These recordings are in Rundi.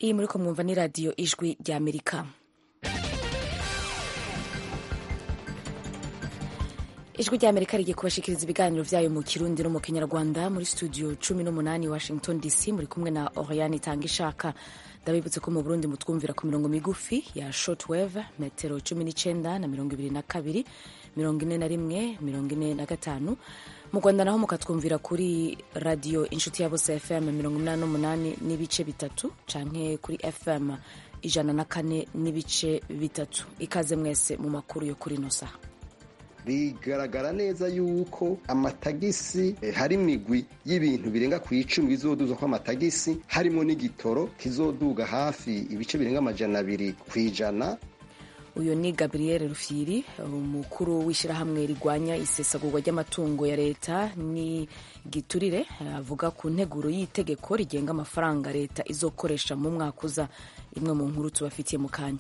iyi muri ko mwumva ni radiyo ijwi rya amerika ijwi rya amerika rigiye kubashikiriza ibiganiro byayo mu kirundi no mu kinyarwanda muri studio cumi n'umunani washington dc muri kumwe na oriane itanga ishaka ndabibutse ko mu burundi mutwumvira ku mirongo migufi ya shortwave metero cumi n'icyenda na mirongo ibiri na kabiri mirongo ine na rimwe mirongo ine na gatanu mu rwanda naho mukatwumvira kuri radiyo inshuti ya bose fm mirongo inani n'umunani n'ibice bitatu canke kuri fm ijana na kane n'ibice bitatu ikaze mwese mu makuru yo kuri ino saha bigaragara neza yuko amatagisi hari imigwi y'ibintu birenga ku icumi bizoduzwa ko amatagisi harimo n'igitoro kizoduga hafi ibice birenga amajana abiri ku ijana uyu ni gabriel rufyiri umukuru w'ishyirahamwe rigwanya isesagurwa ry'amatungo ya leta ni giturire avuga ku nteguro y'itegeko rigenga amafaranga leta izokoresha mu mwaka uza imwe mu nkuru tubafitiye mu kanya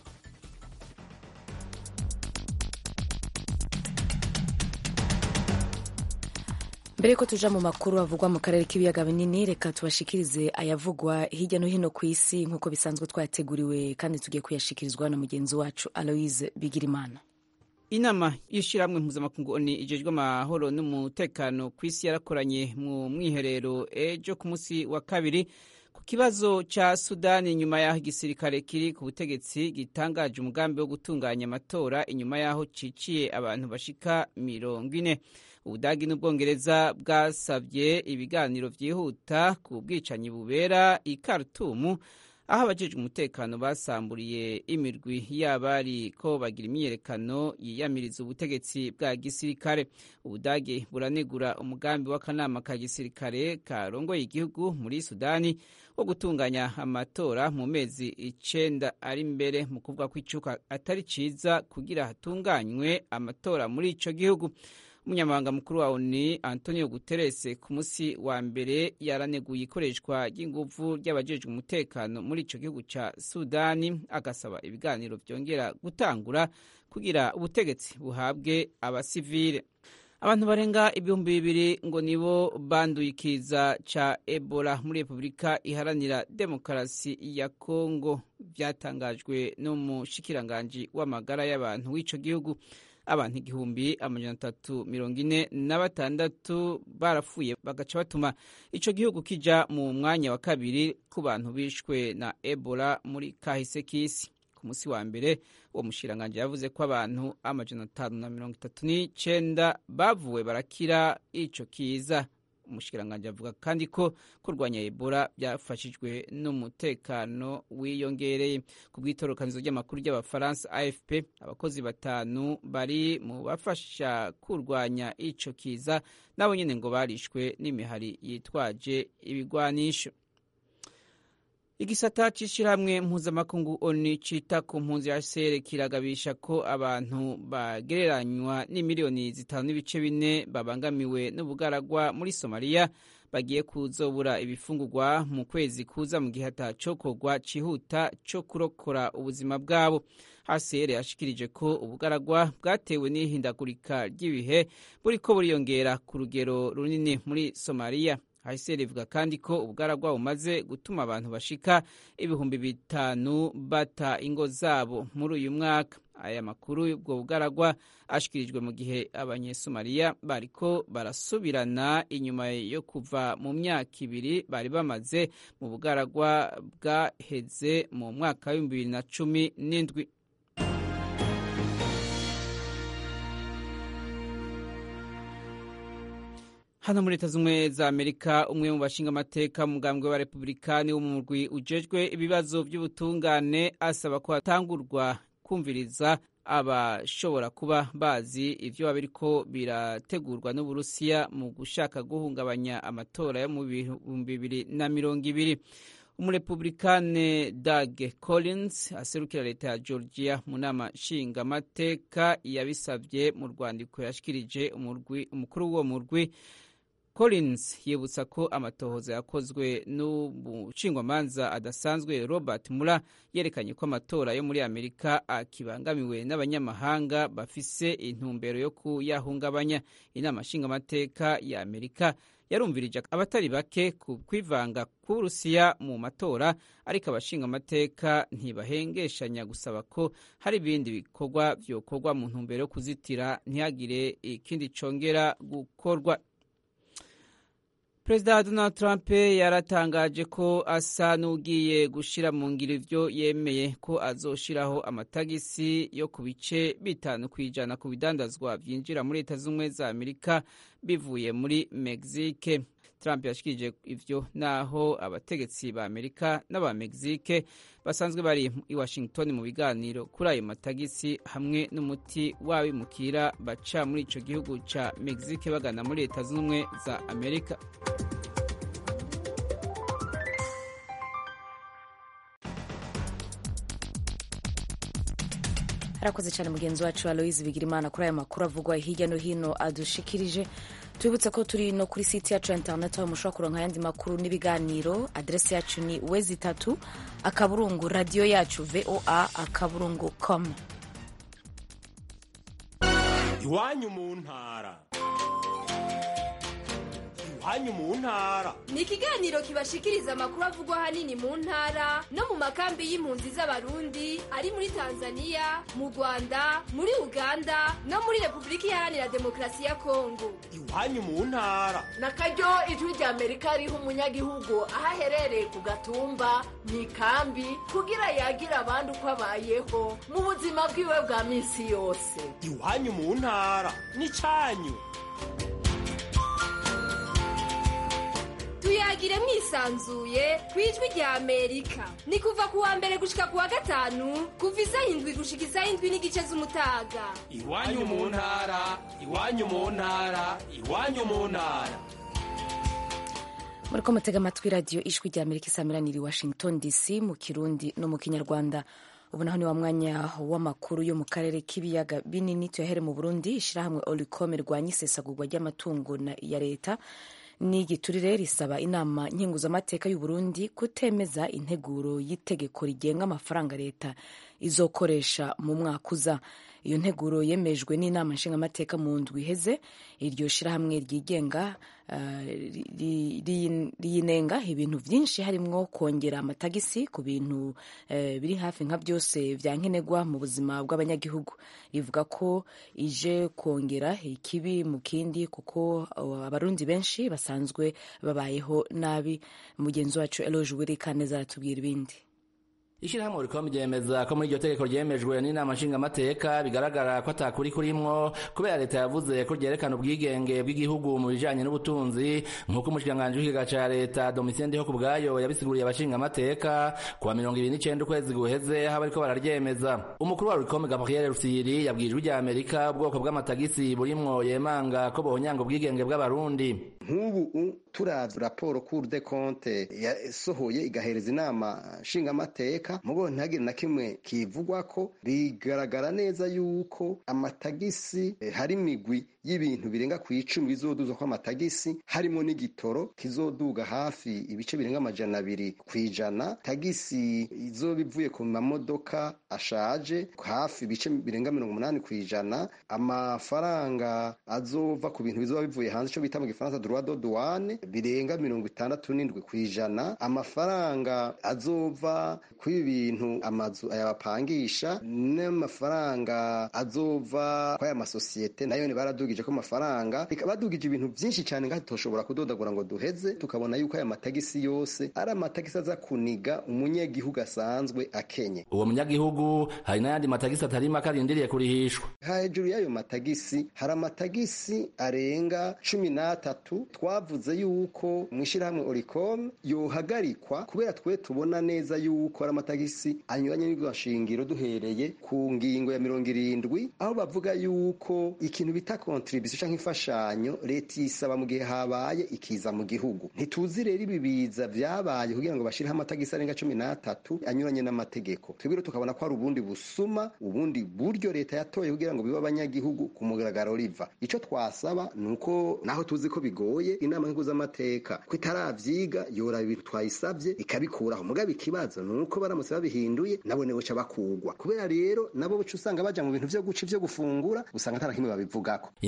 mbere yuko tuja mu makuru avugwa mu karere k'ibiyaga binini reka tubashikirize ayavugwa hirya no hino ku isi nk'uko bisanzwe twayateguriwe kandi tugiye kuyashikirizwa na mugenzi wacu aloise bigirimana inama y'ishyirahamwe mpuzamakungu oni ijejwe amahoro n'umutekano ku isi yarakoranye mu mwiherero ejo ku munsi wa kabiri ku kibazo ca sudani inyuma y'aho igisirikare kiri ku butegetsi gitangaje umugambi wo gutunganya amatora inyuma y'aho ciciye abantu bashika mirongo ine ubudagi n'ubwongereza bwasabye ibiganiro byihuta ku bwicanyi bubera i Khartoum aho abajejwe umutekano basamburiye imirwi y'abari ko bagira imyiyerekano yiyamiriza ubutegetsi bwa gisirikare ubudagi buranegura umugambi w'akanama ka gisirikare karongoye igihugu muri sudani wo gutunganya amatora mu mezi icenda ari imbere mu kuvuga ko icuka atari ciza kugira hatunganywe amatora muri ico gihugu umunyamabanga mukuru wa oni antonio guterres ku munsi wa mbere yaraneguye ikoreshwa ry'inguvu ry'abajejwe umutekano muri ico gihugu ca sudani agasaba ibiganiro vyongera gutangura kugira ubutegetsi buhabwe abasivile abantu barenga ibihumbi bibiri ngo nibo banduye ikiza ca ebola muri repubulika iharanira demokarasi ya kongo vyatangajwe n'umushikiranganji w'amagara y'abantu w'ico gihugu abantu igihumbi amajana atatu mirongo ine na batandatu barapfuye bagaca batuma ico gihugu kija mu mwanya wa kabiri ku bantu bishwe na ebola muri kahise k'isi ku munsi wa mbere uwo mushiranganje yavuze ko abantu amajana atanu na mirongo itatu n'icenda bavuwe barakira ico kiza umushikiranganji avuga kandi ko kurwanya ebola byafashijwe n'umutekano wiyongereye ku bw'itorokanizo ry'amakuru ry'abafaransa afp abakozi batanu bari mu bafasha kurwanya ico kiza nabo nyene ngo barishwe n'imihari yitwaje ibigwanisho igisata c'ishirahamwe mpuzamakungu oni cita ku mpunzi ya sere kiragabisha ko abantu bagereranywa n'imiliyoni zitanu n'ibice bine babangamiwe n'ubugaragwa muri somaliya bagiye kuzobura ibifungurwa mu kwezi kuza mu gihe atacokorwa cihuta co kurokora ubuzima bwabo hcr yashikirije ko ubugaragwa bwatewe n'ihindagurika ry'ibihe buriko buriyongera ku rugero runini muri somaliya hcr ivuga kandi ko ubugaragwa bumaze gutuma abantu bashika ibihumbi bitanu bata ingo zabo muri uyu mwaka aya makuru y'ubwo bugaragwa ashikirijwe mu gihe abanyesomaliya bariko barasubirana inyuma yo kuva mu myaka ibiri bari bamaze mu bugaragwa bwaheze mu mwaka w'ibihumbi bibiri na cumi n'indwi hano muri leta z'ubumwe za amerika umwe mu bashinga amateka mu mugambwe wa republikani wo mu murwi ujejwe ibibazo by'ubutungane asaba ko hatangurwa kumviriza abashobora kuba bazi ivyo biba biriko birategurwa n'uburusiya mu gushaka guhungabanya amatora yo mu bihumbi bibiri na mirongo ibiri umurepublikane Doug Collins aserukira leta ya Georgia mu nama nshingamateka yabisabye mu rwandiko yashikirije umukuru w'uwo murwi Collins yibutsa ko amatohoza yakozwe n'umushingwamanza adasanzwe Robert Mueller yerekanye ko amatora yo muri Amerika akibangamiwe n'abanyamahanga bafise intumbero yo kuyahungabanya inama nshingamateka ya Amerika yarumvirije abatari bake ku kwivanga k'uburusiya mu matora ariko abashinga amateka ntibahengeshanya gusaba ko hari ibindi bikorwa vyokorwa mu ntumbero yo kuzitira ntihagire ikindi congera gukorwa perezida donald trump yaratangaje ko asa n'ugiye gushira mu ngiro ivyo yemeye ko azoshiraho amatagisi yo ku bice bitanu ku ijana ku bidandazwa vyinjira muri leta z'ubumwe za amerika bivuye muri mexique trump yashikirije ivyo naho abategetsi ba amerika n'aba mexique basanzwe bari i washington mu biganiro kuri ayo matagisi hamwe n'umuti w'abimukira baca muri ico gihugu ca mexique bagana muri leta z'ubumwe za amerika harakoze cyane mugenzi wacu aloise bigirimana kuri aya makuru avugwa hirya no hino adushikirije tubibutse ko turi no kuri site yacu ya interineti aho mushobora kuronka ayandi makuru n'ibiganiro aderesi yacu ni wezi itatu akaburungu radiyo yacu voa akaburungu com iwanyu mu ntara iwanyu mu ntara ni ikiganiro kibashikiriza amakuru avugwa ahanini mu ntara no mu makambi y'impunzi z'abarundi ari muri tanzania mu rwanda muri uganda no muri repubulika iharanira demokarasi ya kongo iwanyu mu ntara na karyo ijwi rya amerika riha umunyagihugu aho aherereye ku gatumba mu ikambi kugira yagira abandi uko abayeho mu buzima bwiwe bwa minsi yose iwanyu mu ntara ni cyanyu tuyagire mwisanzuye ku ijwi rya amerika ni kuva ku wa mbere gushika ku wa gatanu kuva isaha indwi gushika isaha indwi n'igice z'umutaga iwanyu mu ntara iwanyu mu ntara iwanyu mu ntara muriko mutega amatwi radiyo ijwi rya amerika isamiraniye i washington dc mu kirundi no mu kinyarwanda ubu naho ni wa mwanya w'amakuru yo mu karere k'ibiyaga binini tuyahere mu burundi ishyirahamwe olicom rirwanya isesagurwa ry'amatungo ya leta n'igiturire risaba inama nkenguzamateka y'u Burundi kutemeza integuro y'itegeko rigenga amafaranga leta izokoresha mu mwaka uza iyo nteguro yemejwe n'inama nshingamateka mu ndwi iheze iryo shirahamwe ryigenga uh, riyinenga ibintu byinshi harimwo kongera amatagisi ku bintu uh, biri hafi nka byose vya nkenerwa mu buzima bw'abanyagihugu rivuga ko ije kongera ikibi mu kindi kuko uh, abarundi benshi basanzwe babayeho nabi mugenzi wacu Eloge Wirikaneza aratubwira ibindi ishyirahamwe rikoma ryemeza ko muri iryo tegeko ryemejwe n'inama nshingamateka bigaragara ko atakuri kurimwo kubera leta yavuze ko ryerekana ubwigenge bw'igihugu mu bijanye n'ubutunzi nk'uko umushikiranganji w'ikiga ca leta domitien ndiho ku bwayo yabisiguriye abashingamateka kuwa mirongo ibiri n'icenda ukwezi guheze aho bariko bararyemeza umukuru wa rikome gabriel rusiri yabwiye ijwi rya amerika ubwoko bw'amatagisi burimwo yemanga ko bohonyanga ubwigenge bw'abarundi nk'ubu turavye raporo cour de compte yasohoye igahereza inama nshingamateka mugo ntihagire na kimwe kivugwa ko bigaragara neza yuko amatagisi eh, hari imigwi y'ibintu birenga ku icumi bizoduzwa ko amatagisi harimo n'igitoro kizoduga hafi ibice birenga amajana abiri ku ijana tagisi izoba ivuye ku mamodoka ashaje hafi ibice birenga mirongo umunani ku ijana amafaranga azova ku bintu bizoba bivuye hanze ico bita mu gifaransa droit de douane birenga mirongo itandatu n'indwi ku ijana amafaranga azova kuri bintu amazu ayabapangisha n'amafaranga azova kw'aya masosiyete nayo ni baradugije ko amafaranga badugije ibintu byinshi cyane ngaho tutoshobora kudodagura ngo duheze tukabona yuko aya matagisi yose ari amatagisi aza kuniga umunyagihugu asanzwe akenye uwo munyagihugu hari n'ayandi matagisi atari make arindiriye kurihishwa hejuru y'ayo matagisi hari amatagisi arenga cumi n'atatu twavuze yuko mu ishyirahamwe oricom yohagarikwa kubera twe tubona neza yuko ari amatagisi anyuranye n'irwashingiro duhereye ku ngingo ya mirongo irindwi aho bavuga yuko ikintu bita kontribisiyo cyangwa imfashanyo leta isaba mu gihe habaye ikiza mu gihugu ntituzi rero ibi biza vyabaye kugira ngo bashireho amatagisi arenga cumi n'atatu anyuranye n'amategeko twebwe tukabona ko hari ubundi busuma ubundi buryo leta yatoye kugira ngo bibe abanyagihugu ku mugaragaro riva ico twasaba ni uko naho tuzi ko bigoye inama nk'uzamateka ko itaravyiga yora ibintu twayisavye ikabikuraho mugabo ikibazo ni uko baramutse babihinduye nabo nibo ca bakugwa kubera rero nabo buca usanga baja mu bintu vyo guca ivyo gufungura usanga ata na kimwe babivugako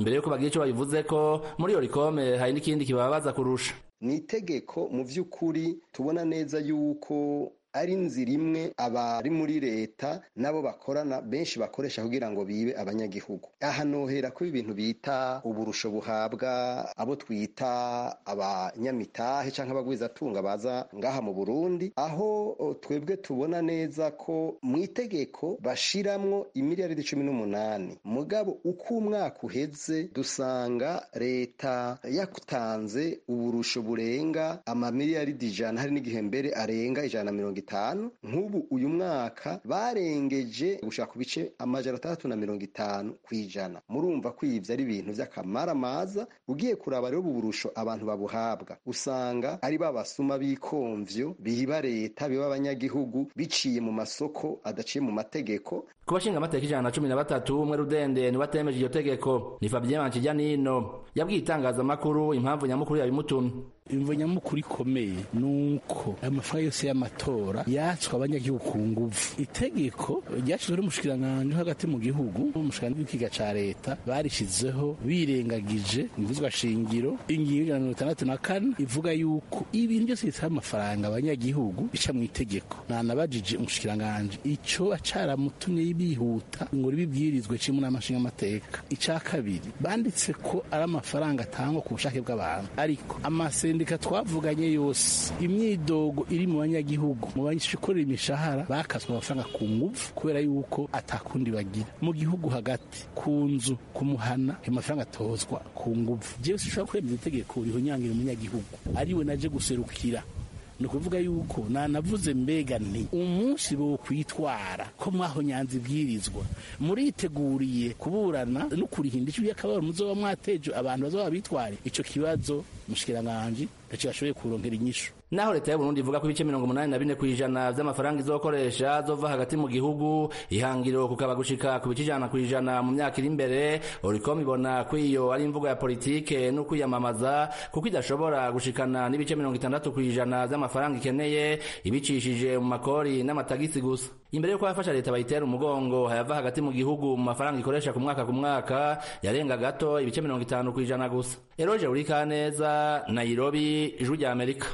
imbere yuko bagira ico babivuze ko muri orikome hari n'ikindi kibabaza kurusha ni itegeko mu by'ukuri tubona neza yuko ari inzira imwe abari muri leta nabo bakorana benshi bakoresha kugira ngo bibe abanyagihugu aha nohera ko ibintu bita uburusho buhabwa abo twita abanyamitahe cyangwa abagwizatunga baza ngaha mu burundi aho twebwe tubona neza ko mu itegeko bashiramwo imiliyaridi cumi n'umunani mugabo uko umwaka uheze dusanga leta yatanze uburusho burenga amamiliyaridi ijana hari n'igihe mbere arenga ijana na mirongo itanu nk'ubu uyu mwaka barengeje gushaka ku bice amajana atandatu na mirongo itanu ku ijana murumva ko ivyo ari ibintu vy'akamaramaza ugiye kuraba rero ubu burusho abantu babuhabwa usanga ari ba basuma b'ikomvyo biba leta biba abanyagihugu biciye mu masoko adaciye mu mategeko ku bashinga amateka ijana na cumi na batatu umwe rudende niwe atemeje iryo tegeko ni fabien mancijanino yabwiye itangazamakuru impamvu nyamukuru yabimutumye imvo nyamukuru ikomeye ni uko amafaranga yose y'amatora yatswe abanyagihugu ku nguvu itegeko ryashyizweho n'umushikiranganji hagati mu gihugu n'umushikiranganji w'ikiga ca leta barishizeho birengagije imvuzwa shingiro ingingo ijana na mirongo itandatu na kane ivuga yuko ibintu byose bisaba amafaranga abanyagihugu bica mu itegeko nanabajije umushikiranganji ico acaramutumye bihuta ngo ribibwirizwe cimwe n'amashinga amateka ica kabiri banditse ko ari amafaranga atangwa ku bushake bw'abantu ariko amase sendika twavuganye yose imyidogo iri mu banyagihugu mu banyikorera imishahara bakaswe amafaranga ku nguvu kubera yuko atakundi bagira mu gihugu hagati ku nzu ku muhana ayo mafaranga atozwa ku nguvu jewe sinshobora kwemeza itegeko rihonyangira umunyagihugu ariwe naje guserukira ni ukuvuga yuko nanavuze mbega nti umunsi bo kwitwara ko mwaho nyanza ibwirizwa muriteguriye kuburana no kurihinda icyo y'akababaro muzoba mwateje abantu bazoba bitware ico kibazo mushikiranganje ndaco bashoboye kurongera inyishu naho leta y'uburundi ivuga ko ibice mirongo umunani na bine kw'ijana vy'amafaranga izokoresha zova hagati mu gihugu ihangiro kukaba gushika ku bice ijana kw'ijana mu myaka iri imbere oricom ibona ko iyo ari imvugo ya politike no kwiyamamaza kuko idashobora gushikana n'ibice mirongo itandatu kw'ijana vy'amafaranga ikeneye ibicishije mu makori n'amatagisi gusa imbere yuko abafasha leta bayitera umugongo hayava hagati mu gihugu mu mafaranga ikoresha ku mwaka ku mwaka yarenga gato ibice mirongo itanu kw'ijana gusa eroje urikaneza nairobi ijwi rya amerika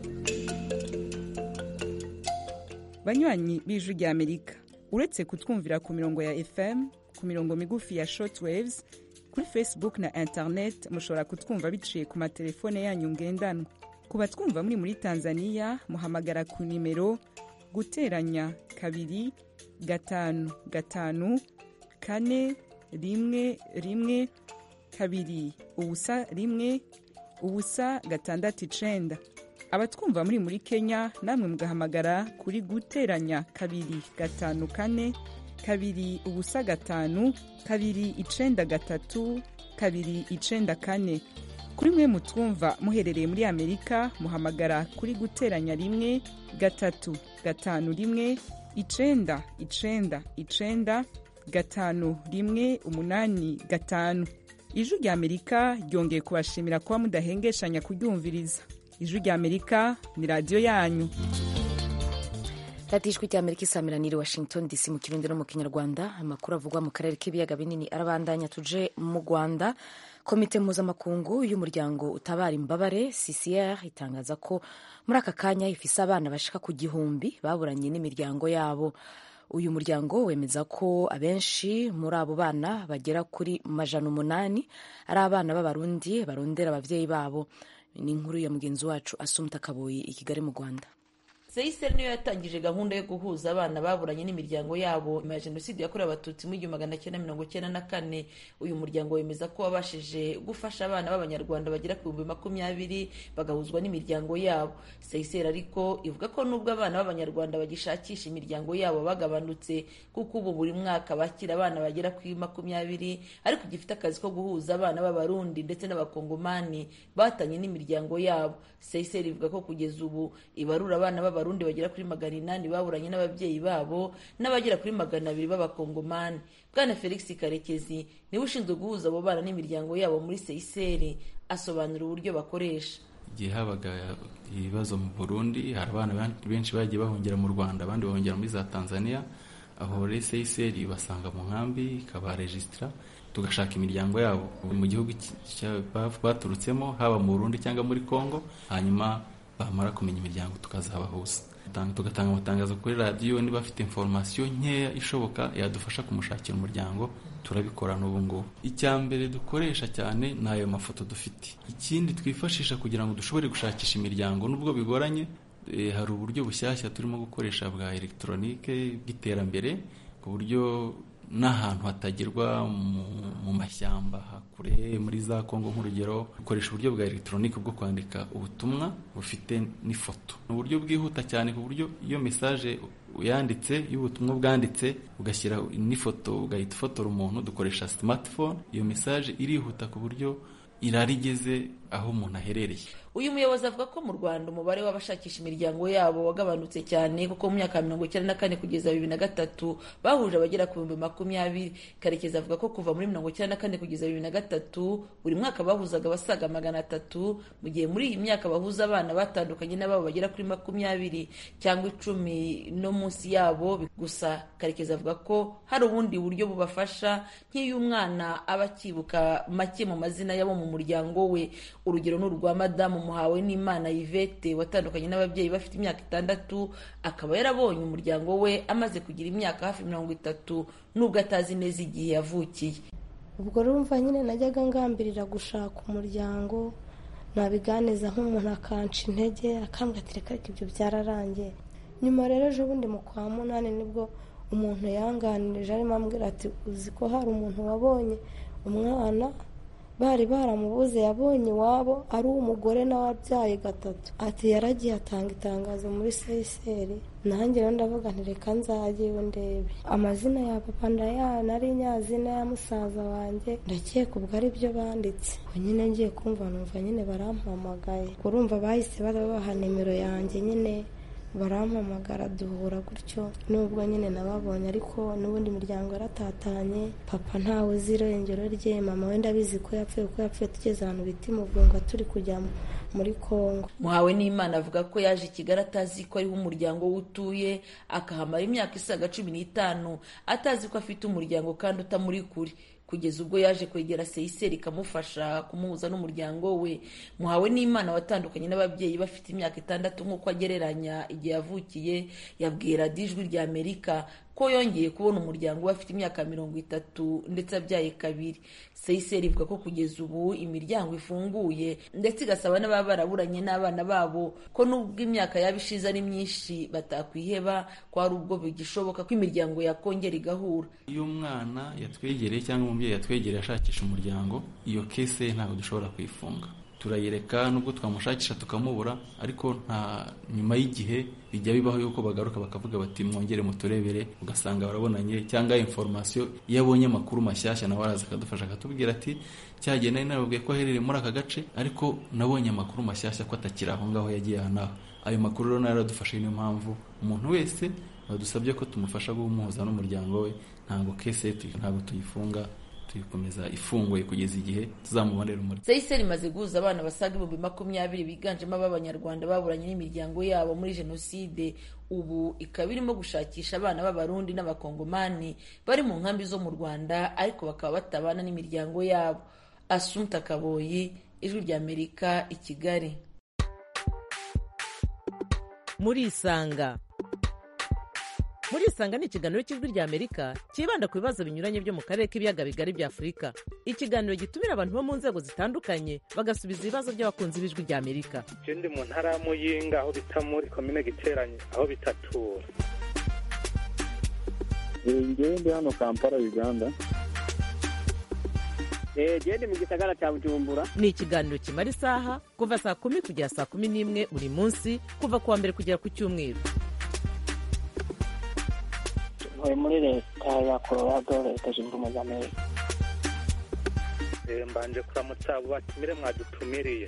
banywanyi b'ijwi rya amerika uretse kutwumvira ku mirongo ya fm ku mirongo migufi ya shortwaves kuri facebook na internet mushobora kutwumva biciye ku matelefone yanyu ngendanwa ku batwumva muri muri tanzania muhamagara ku nimero guteranya kabiri gatanu gatanu kane rimwe rimwe kabiri ubusa rimwe ubusa gatandatu icenda abatwumva muri muri kenya namwe mugahamagara kuri guteranya kabiri gatanu kane kabiri ubusa gatanu kabiri icenda gatatu kabiri icenda kane kuri mwe mutwumva muherereye muri amerika muhamagara kuri guteranya rimwe gatatu gatanu rimwe icenda icenda icenda gatanu rimwe umunani gatanu ijwi rya amerika ryongeye kubashimira kuba mudahengeshanya kuryumviriza ijwi rya amerika ni radiyo yanyu radiyo ijwi rya amerika isamiraniye washington dc mu kirundi no mu kinyarwanda amakuru avugwa mu karere k'ibiyaga binini arabandanya tuje mu rwanda komite mpuzamakungu y'umuryango utabara imbabare ccr itangaza ko muri aka kanya ifise abana bashika ku gihumbi baburanye n'imiryango yabo uyu muryango wemeza ko abenshi muri abo bana bagera kuri majana umunani ari abana b'abarundi barondera ababyeyi babo ni inkuru ya mugenzi wacu asumta kaboyi i kigali mu rwanda seyiseri niyo yatangije gahunda yo guhuza abana baburanye n'imiryango yabo nyuma ya jenoside yakorewe abatutsi mu igihumbi magana cyenda mirongo cyenda na kane uyu muryango wemeza ko wabashije gufasha abana b'abanyarwanda bagera ku bihumbi makumyabiri bagahuzwa n'imiryango yabo seyiseri ariko ivuga ko nubwo abana b'abanyarwanda bagishakisha imiryango yabo bagabanutse kuko ubu buri mwaka bakira abana bagera kuri makumyabiri ariko gifite akazi ko guhuza abana b'abarundi ndetse n'abakongomani batanye n'imiryango yabo seyiseri ivuga ko kugeza ubu ibarura abana b'abarundi abarundi bagera kuri magana inani baburanye n'ababyeyi babo n'abagera kuri magana abiri b'abakongomani bwana felix karekezi niwe ushinzwe guhuza abo bana n'imiryango yabo muri seyiseri asobanura uburyo bakoresha igihe habaga ibibazo mu burundi hari abana benshi bagiye bahungira mu rwanda abandi bahungira muri za tanzania aho rero seyiseri basanga mu nkambi ikabarejisitira tugashaka imiryango yabo mu gihugu baturutsemo haba mu burundi cyangwa muri congo hanyuma bamara kumenya imiryango tukazabahuza tugatanga amatangazo kuri radiyo niba afite inforomasiyo nkeya ishoboka yadufasha kumushakira umuryango turabikora n'ubu ngubu icya mbere dukoresha cyane ni ayo mafoto dufite ikindi twifashisha kugira ngo dushobore gushakisha imiryango nubwo bigoranye hari uburyo bushyashya turimo gukoresha bwa elegitoronike bw'iterambere ku buryo n'ahantu hatagerwa mu mashyamba hakure muri za kongo nk'urugero dukoresha uburyo bwa elegitoronike bwo kwandika ubutumwa bufite n'ifoto ni uburyo bwihuta cyane ku buryo iyo mesaje uyanditse y'ubutumwa bwanditse ugashyira n'ifoto ugahita ufotora umuntu dukoresha smartphone iyo mesaje irihuta ku buryo irarigeze aho umuntu aherereye uyu muyobozi avuga ko mu rwanda umubare w'abashakisha imiryango yabo wagabanutse cyane kuko mu myaka ya mirongo icyenda na kane kugeza bibiri na gatatu bahuje abagera ku bihumbi makumyabiri karekezi avuga ko kuva muri mirongo icyenda na kane kugeza bibiri na gatatu buri mwaka bahuzaga abasaga magana atatu mu gihe muri iyi myaka bahuza abana batandukanye n'ababo bagera kuri makumyabiri cyangwa icumi no munsi yabo gusa karekezi avuga ko hari ubundi buryo bubafasha nk'iyo umwana aba akibuka make mu mazina y'abo mu muryango we urugero ni urwa madamu muhawe n'imana yvette watandukanye n'ababyeyi bafite imyaka itandatu akaba yarabonye umuryango we amaze kugira imyaka hafi mirongo itatu nubwo atazi neza igihe yavukiye ubwo rumva nyine najyaga ngambirira gushaka umuryango nabiganiza nk'umuntu akanca intege akambwira ati reka reka ibyo byararangiye nyuma rero ejo bundi mu kwa munani nibwo umuntu yanganirije arimo ambwira ati uzi ko hari umuntu wabonye umwana bari baramubuze yabonye iwabo ari umugore nawe abyaye gatatu ati yaragiye atanga itangazo muri seyiseri nanjye rero ndavuga nti reka nzajyeyo ndebe amazina ya papa ndayana ari nyazina ya musaza wanjye ndakeka ubwo ari byo banditse nyine ngiye kumva numva nyine barampamagaye urumva bahise babaha nimero yanjye nyine barampamagara duhura gutyo nubwo nyine nababonye ariko n'ubundi imiryango yaratatanye papa ntawe uzi irengero rye mama wenda abizi ko yapfuye ko yapfuye tugeze ahantu bita imugunga turi kujya muri kongo muhawe n'imana avuga ko yaje i kigali atazi ko ariho umuryango we utuye akahamara imyaka isaga cumi n'itanu atazi ko afite umuryango kandi utamuri kure kugeza ubwo yaje kwegera seyiseri ikamufasha kumuhuza n'umuryango we muhawe n'imana watandukanye n'ababyeyi bafite imyaka itandatu nk'uko agereranya igihe yavukiye yabwiye radiyo ijwi rya amerika ko yongeye kubona umuryango we afite imyaka mirongo itatu ndetse abyaye kabiri seyiseri ivuga ko kugeza ubu imiryango ifunguye ndetse igasaba n'ababa baraburanye n'abana babo ko nubwo imyaka yaba ishize ari myinshi batakwiheba ko hari ubwo bigishoboka ko imiryango yakongera igahura iyo umwana yatwegereye cyangwa umubyeyi yatwegereye ashakisha umuryango iyo kese ntabwo dushobora kuyifunga turayireka nubwo twamushakisha tukamubura ariko nta nyuma y'igihe bijya bibaho yuko bagaruka bakavuga bati mwongere muturebere ugasanga barabonanye cyangwa inforomasiyo iyo abonye amakuru mashyashya nawe araza akadufasha akatubwira ati cyagiye nari nababwiye ko aherereye muri aka gace ariko nabonye amakuru mashyashya ko atakiri aho ngaho yagiye aha n'aho ayo makuru rero nayo aradufashe niyo mpamvu umuntu wese badusabye ko tumufasha guhumuza n'umuryango we ntabwo kese ntabwo tuyifunga tuyikomeza ifunguye kugeza igihe tuzamubonera umuriro seyiseri imaze guhuza abana basaga ibihumbi makumyabiri biganjemo ab'abanyarwanda baburanye n'imiryango yabo muri jenoside ubu ikaba irimo gushakisha abana b'abarundi n'abakongomani bari mu nkambi zo mu rwanda ariko bakaba batabana n'imiryango yabo asumta kaboyi ijwi ry'amerika i kigali muri isanga muri isanga ni ikiganiro cy'ijwi ry'amerika cyibanda ku bibazo binyuranye byo mu karere k'ibiyaga bigari bya afurika ikiganiro gitumira abantu bo mu nzego zitandukanye bagasubiza ibibazo by'abakunzi b'ijwi ry'amerika ndi mu ntara ya muyinga aho bita muri komine giteranye aho bitatura ngewe ndi hano kampala uganda genda mu gisagara cya bujumbura ni ikiganiro kimara isaha kuva saa kumi kugera saa kumi n'imwe buri munsi kuva ku wa mbere kugera ku cyumweru ntuye muri leta ya colorado leta zunze ubumwe za amerika mbanje kuramutsa abo batumire mwadutumiriye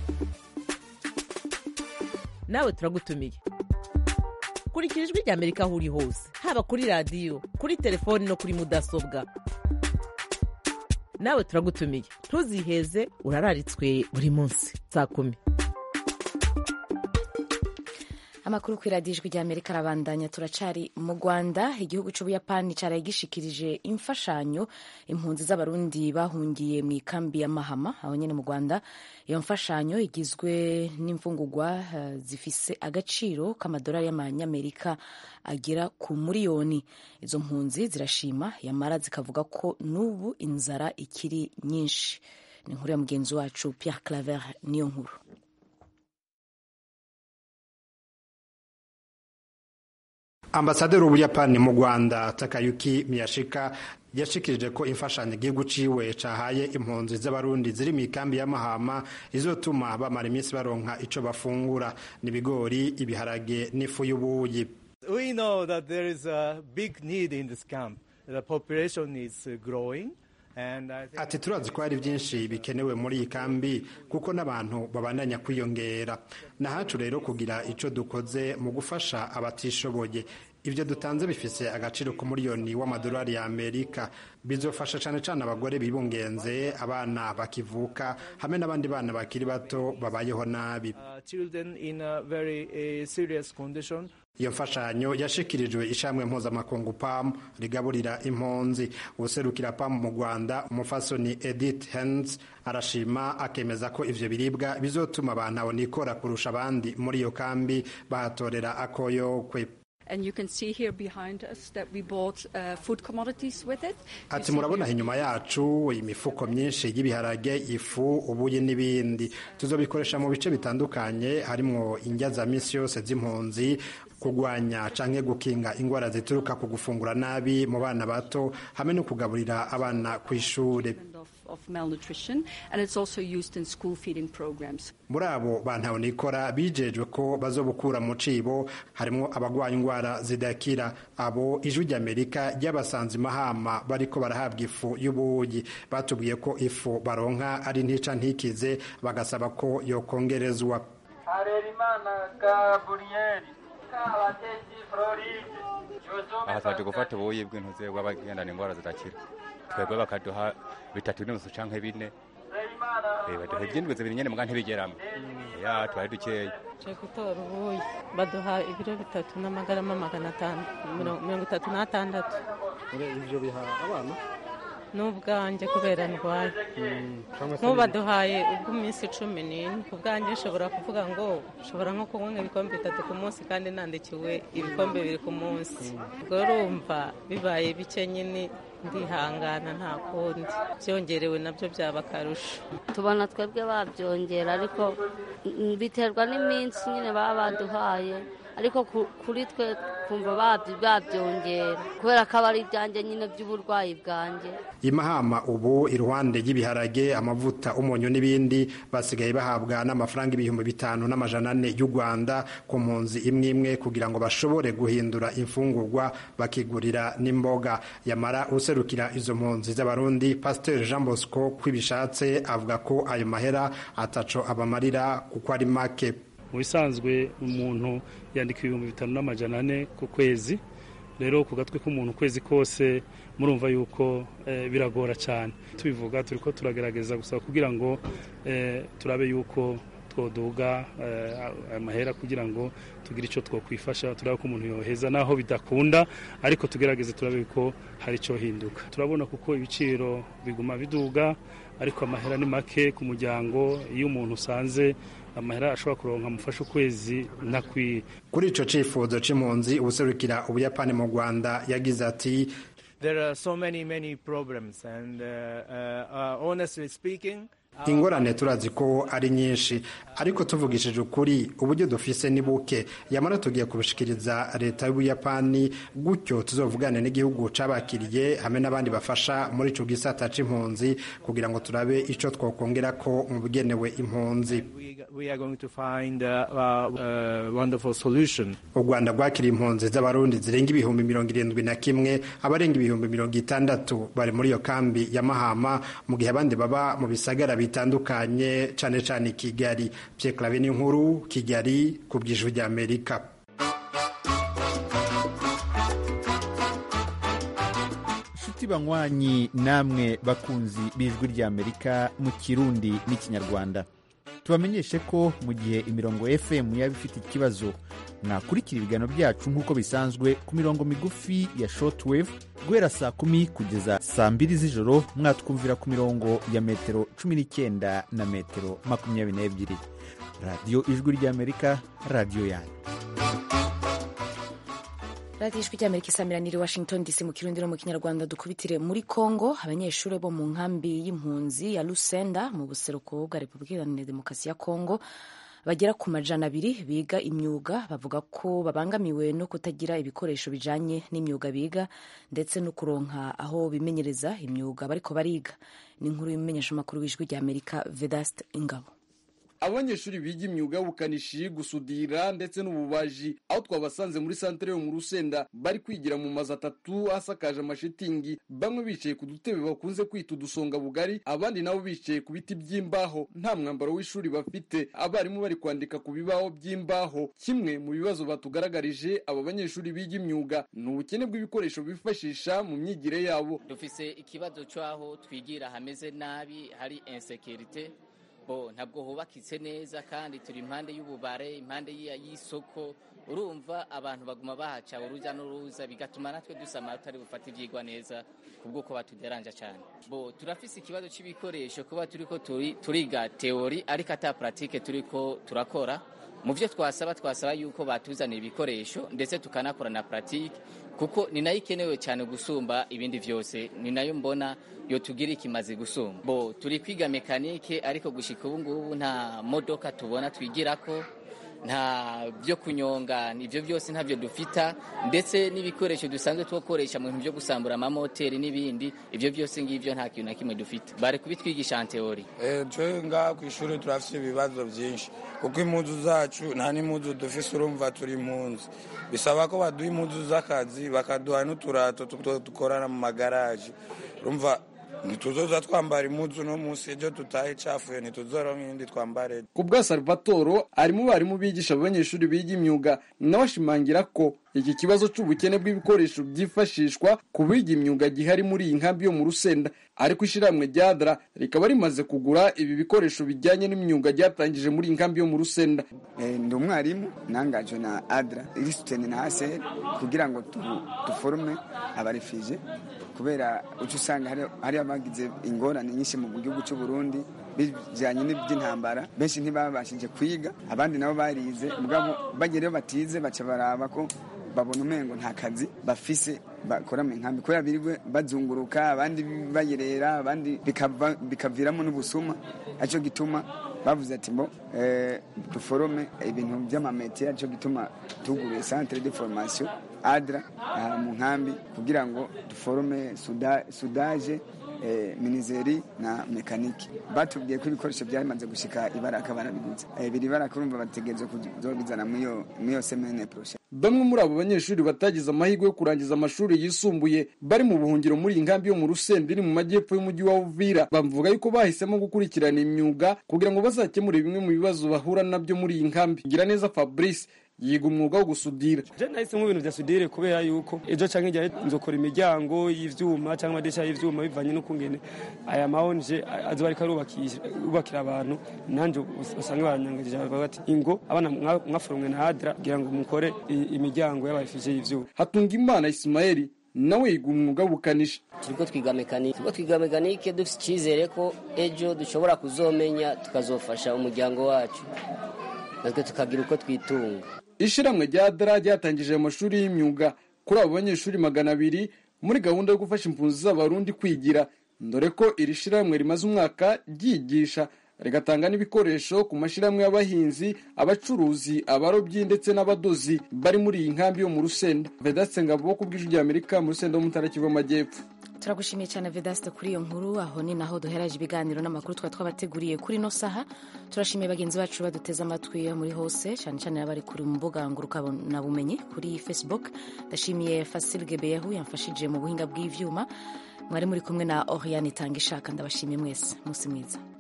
nawe turagutumiye kurikira ijwi ry'amerika aho uri hose haba kuri radiyo kuri telefoni no kuri mudasobwa nawe turagutumiye ntuziheze urararitswe buri munsi saa kumi amakuru ku iradijwi rya amerika arabandanya turacari mu rwanda igihugu c'ubuyapani caraye gishikirije imfashanyo impunzi z'abarundi bahungiye mu ikambi ya mahama aho nyene mu rwanda iyo mfashanyo igizwe n'imfungurwa uh, zifise agaciro k'amadolari y'amanyamerika agera ku muriyoni izo mpunzi zirashima yamara zikavuga ko n'ubu inzara ikiri nyinshi ni inkuru ya mugenzi wacu pierre claver niyo nkuru ambasaderi w'ubuyapani mu rwanda takayuki miyashika yashikirije ko imfashanyo igihugu ciwe cahaye impunzi z'abarundi ziri mu ikambi ya mahama izotuma bamara iminsi baronka ico bafungura n'ibigori ibiharage n'ifu y'ubuyi We know that there is a big need in this camp. The population is growing. ati turazi ko hari byinshi bikenewe muri iyi kambi kuko n'abantu babandanya kwiyongera nahacu rero kugira icyo dukoze mu gufasha abatishoboye ibyo dutanze bifise agaciro k'umuriyoni w'amadolari ya amerika bizofasha cyane cyane abagore bibungenze abana bakivuka hamwe n'abandi bana bakiri bato babayeho nabi iyo mfashanyo yashikirijwe ishamwe mpuzamakungu pam rigaburira impunzi userukira pam mu rwanda umufasoni edith hens arashima akemeza ko ivyo biribwa bizotuma abantu abonikora kurusha abandi muri iyo kambi bahatorera akoyokwe And you can see here behind us that we bought uh, food commodities with it. ati murabona inyuma yacu imifuko myinshi y'ibiharage ifu ubuyi n'ibindi tuzobikoresha mu bice bitandukanye harimwo indya za misi yose z'impunzi kurwanya canke gukinga ingwara zituruka ku gufungura nabi mu bana bato hamwe no kugaburira abana ku ishure of malnutrition and it's also used in school feeding programs. muri abo bantabonikora bijejwe ko bazobukura mu cibo harimwo abagwaye ingwara zidakira abo ijwi ry'amerika ry'abasanze mahama bariko barahabwa ifu y'ubuyi batubwiye ko ifu baronka ari ntica ntikize bagasaba ko yokongerezwa harerimana gaburiyeri kabatesi floride aha twaje gufata ubuyi bw'intuze bw'abagendana ingwara zidakira twebwe bakaduha bitatu n'inusu canke bine baduha ivyindwi zibiri nyene muga ntibigeramo ya twari dukeya tuje gutora ubuyi baduha ibiro bitatu n'amagarama magana atanu mirongo itatu n'atandatu ivyo biha abana n'ubwanjye kubera ndwaye nk'ubaduhaye ubw'iminsi cumi n'ine ku bwanjye nshobora kuvuga ngo nshobora nko kunywa nk'ibikombe bitatu ku munsi kandi nandikiwe ibikombe bibiri ku munsi ubwo urumva bibaye bike nyine ndihangana nta kundi byongerewe nabyo byaba akarusho tubona twebwe babyongera ariko biterwa n'iminsi nyine baba baduhaye ariko kuri twe kumva babyongera kubera ko aba ari ibyanjye nyine by'uburwayi bwanjye imahama ubu iruhande y'ibiharage amavuta umunyu n'ibindi basigaye bahabwa n'amafaranga ibihumbi bitanu n'amajana ane y'u rwanda ku mpunzi imwe imwe kugira ngo bashobore guhindura imfungurwa bakigurira n'imboga yamara userukira izo mpunzi z'abarundi pasiteri jean bosco kwibishatse avuga ko ayo mahera ataco abamarira kuko ari make mu bisanzwe umuntu yandika ibihumbi bitanu n'amajana ane ku kwezi rero ku gatwe k'umuntu ukwezi kose murumva yuko biragora cyane tubivuga turi ko turagerageza gusa kugira ngo turabe yuko twoduga amahera kugira ngo tugire icyo twakwifasha turabe ko umuntu yoheza naho bidakunda ariko tugerageze turabe ko hari icyo hinduka turabona kuko ibiciro biguma biduga ariko amahera ni make ku muryango iyo umuntu usanze amahera ashobora kuronka amufasha ukwezi ntakwiye kuri ico cifuzo c'impunzi ubuserukira ubuyapani mu rwanda yagize ati There are so many many problems and uh, uh, honestly speaking ingorane turazi ko ari nyinshi ariko tuvugishije ukuri uburyo dufise ni buke yamara tugiye kubishikiriza leta y'ubuyapani gutyo tuzovugane n'igihugu cabakiriye hamwe n'abandi bafasha muri ico gisata c'impunzi kugira ngo turabe ico twokongera ko mu bigenewe impunzi we are going to find a, a, a wonderful solution u rwanda rwakiriye impunzi z'abarundi zirenga ibihumbi mirongo irindwi na kimwe abarenga ibihumbi mirongo itandatu bari muri iyo kambi ya mahama mu gihe abandi baba mu bisagara bitandukanye cane cane kigali pyeklave n'inkuru kigali ku bw'ijwi ry'amerika inshuti banywanyi namwe bakunzi b'ijwi ry'amerika mu kirundi n'ikinyarwanda tubamenyeshe ko mu gihe imirongo fm yaba ifite ikibazo mwakurikira ibiganiro byacu nk'uko bisanzwe ku mirongo migufi ya shortwave guhera saa kumi kugeza saa mbiri z'ijoro mwatwumvira ku mirongo ya metero cumi n'icyenda na metero makumyabiri n'ebyiri radiyo ijwi ry'amerika radiyo yanyu radiyo ijwi ry'amerika isamiraniye washington dc mu kirundi no mu kinyarwanda dukubitire muri congo abanyeshuri bo mu nkambi y'impunzi ya lusenda mu buseruko bwa repubulika iharanira demokarasi ya congo bagera ku majana abiri biga imyuga bavuga ko babangamiwe no kutagira ibikoresho bijanye n'imyuga biga ndetse no kuronka aho bimenyereza imyuga bariko bariga ni inkuru y'umumenyeshamakuru w'ijwi ry'amerika vedast ingabo abanyeshuri biga imyuga y'ubukanishi gusudira ndetse n'ububaji aho twabasanze muri santere yo mu rusenda bari kwigira mu mazu atatu asakaje amashitingi bamwe bicaye ku dutebe bakunze kwita udusonga bugari abandi nabo bicaye ku biti by'imbaho nta mwambaro w'ishuri bafite abarimu bari kwandika ku bibaho by'imbaho kimwe mu bibazo batugaragarije aba banyeshuri biga imyuga ni ubukene bw'ibikoresho bifashisha mu myigire yabo dufise ikibazo cy'aho twigira hameze nabi hari insekirite bo ntabwo hubakitse neza kandi turi impande y'ububare impande y'isoko urumva abantu baguma bahaca urujya n'uruza bigatuma natwe dusama tutari bufate ibyigwa neza kubw'uko batuderanja cyane bo turafise ikibazo cy'ibikoresho kuba turiko turiga teori ariko ata pratique turiko turakora mu byo twasaba twasaba yuko batuzanira ibikoresho ndetse tukanakora na pratique kuko ni nayo ikenewe cyane gusumba ibindi byose ni nayo mbona yo tugira ikimaze gusumba bo turi kwiga mekanike ariko gushika ubu ngubu nta modoka tubona twigirako nta byo kunyonga ibyo byose ntabyo dufita ndetse n'ibikoresho dusanzwe twakoresha mu bintu byo gusambura amamoteri n'ibindi ibyo byose ngibyo nta kintu na kimwe dufite bari kubitwigisha teori twe ngaha ku ishuri turafite ibibazo byinshi kuko impunzu zacu nta n'impunzu dufise urumva turi impunzi bisaba ko baduha impunzu z'akazi bakaduha n'uturato dukorana mu magaraje urumva ntituzoza twambara impuzu no munsi ejo tutahe icafuye ntituzoronka iyindi twambare ku bwa salvatoro ari mu barimu bigisha abanyeshuri biga imyuga nawe ashimangira ko iki kibazo cy'ubukene bw'ibikoresho byifashishwa ku biga imyuga gihari muri iyi nkambi yo mu rusenda ariko ishyirahamwe rya adra rikaba rimaze kugura ibi bikoresho bijyanye n'imyuga ryatangije muri iyi nkambi yo mu rusenda ndi umwarimu nangajwe na adra irisuteni na aseri kugira ngo duforume abarefije kubera uca usanga hari abagize ingorane nyinshi mu gihugu cy'u Burundi bijyanye n'iby'intambara benshi ntibabashije kwiga abandi nabo barize mugabo bagereyo batize baca baraba ko babona umengo nta kazi bafise bakora mu nkambi kubera birirwe bazunguruka abandi bayerera abandi bikaviramo n'ubusuma aricyo gituma bavuze ati mbo duforome ibintu by'amametiye aricyo gituma tuguruye centre de formation adra mu nkambi kugira ngo duforome sudaje minizeri na mekaniki batubwiye ko ibikoresho byamaze gushika ibaraka barabiguze biri baraka urumva bategereza kuzobizana muri iyo semene poroshe bamwe muri abo banyeshuri batagize amahirwe yo kurangiza amashuri yisumbuye bari mu buhungiro muri iyi nkambi yo mu rusenda iri mu majyepfo y'umujyi wa uvira bavuga yuko bahisemo gukurikirana imyuga kugira ngo bazakemure bimwe mu bibazo bahura nabyo muri iyi nkambi gira neza fabrice yiga umwuga wo gusudira je nahisemo ibintu vya sudire kubera yuko ejo canke igihe nzokora imiryango y'ivyuma canke amadirisha y'ivyuma bivanye n'ukungene aya mahonje azoba ariko arubakira abantu nanje usanga baranyangagije bavuga bati ingo abana mwaforomwe na adra kugira ngo mukore imiryango y'abarefije y'ivyuma hatunga imana ismaeli nawe yiga umwuga w'ubukanishi turiko twiga mekanike turiko twiga mekanike dufite icyizere ko ejo dushobora kuzomenya tukazofasha umuryango wacu natwe tukagira uko twitunga ishyirahamwe rya dara ryatangije amashuri y'imyuga kuri abo banyeshuri magana abiri muri gahunda yo gufasha impunzi z'abarundi kwigira dore ko iri shyirahamwe rimaze umwaka ryigisha rigatanga n'ibikoresho ku mashyirahamwe y'abahinzi abacuruzi abarobyi ndetse n'abadozi bari muri iyi nkambi yo mu rusenda vedaste ngabo ku bw'ijwi ry'amerika mu rusenda wo mu ntara kivu amajyepfo turagushimiye cyane vedaste kuri iyo nkuru aho ni naho duheraje ibiganiro n'amakuru twari twabateguriye kuri ino saha turashimiye bagenzi bacu baduteze amatwi muri hose cyane cyane abari kuri mbuga ngurukanabumenyi kuri facebook ndashimiye fasilge beyahu yamfashije mu buhinga bw'ivyuma mwari muri kumwe na oriane itanga ishaka ndabashimiye mwese munsi mwiza